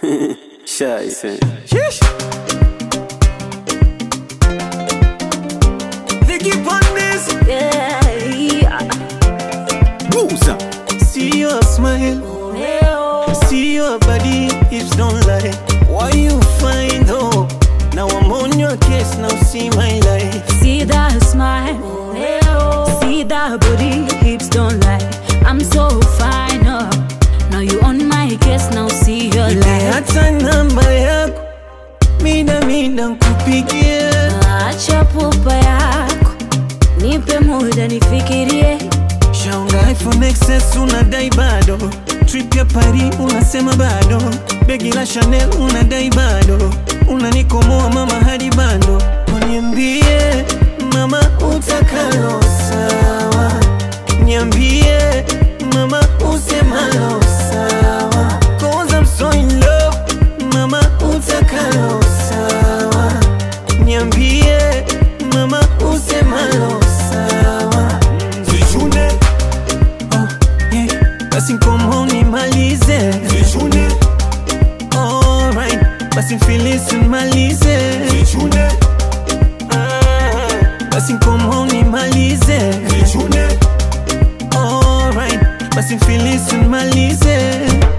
Scheiße. Vicky Pondes, Yeah, yeah. Busa. see your smile, Oh, see your body, hips don't lie. Why you find hope? Now I'm on your case, now see my life. See that smile, see that booty, hips don't lie. I'm so fine, oh. Now you on my case, now see your life. Hata namba yako mida mida nkupigie, Acha pupa yako, nipe muda nifikirie. shaunga iPhone XS unadai bado, trip ya Paris unasema bado, begi la Chanel unadai bado, unanikomoa mama hadi bando, uniambie mama utakalo sawa, niambie mama usemalo sawa, cause I'm so in love, mama utakalo sawa, niambie mama usemalo sawa, zichune oh, yeah. basi nkomo nimalize zichune alright basi mfilisi nimalize zichune basi nkomo nimalize zichune alright basi mfilisi nimalize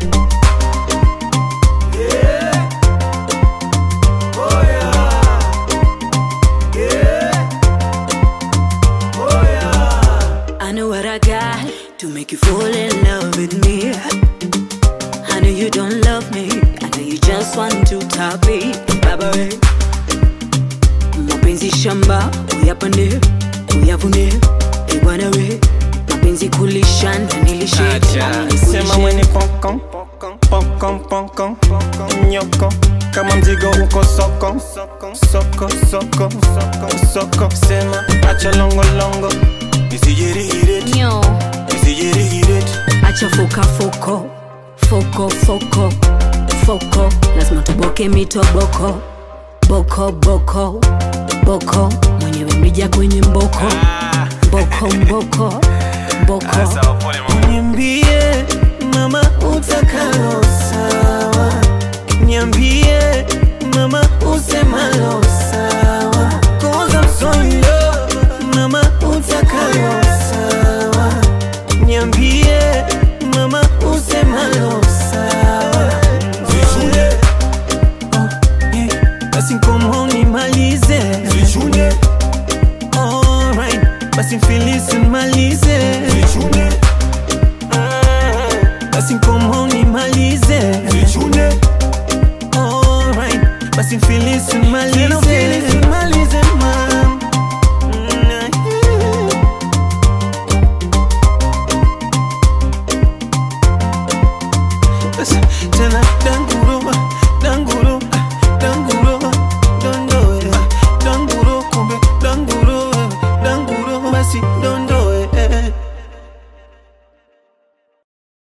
I know what I got to make you fall in love with me. I know you don't love me. I know you just want to top it. Baba we. Mapenzi shamba, uyapande, uyavune, ibwana we. Mapenzi kulisha na nilishe. nami sema nikulishe. mweni pokon pokon pokon nyoko kama mzigo uko soko soko soko soko sema acha longolongo isijirihiret Nyo. isijirihiret acha foka foko foko foko foko lazima tuboke mitoboko boko boko boko mwenyewe mrija kwenye mboko mboko mboko mboko niambie mama utakalo sawa niambie mama usemalo sawa cause I'm so in love mama utakalo sawa niambie mama usemalo sawa Zichune oh, yeah. basi nkomo nimalize Zichune alright basi mfilisi nimalize Zichune basi nkomo nimalize Zichune alright basi mfilisi nimalize nimalize mam tena dance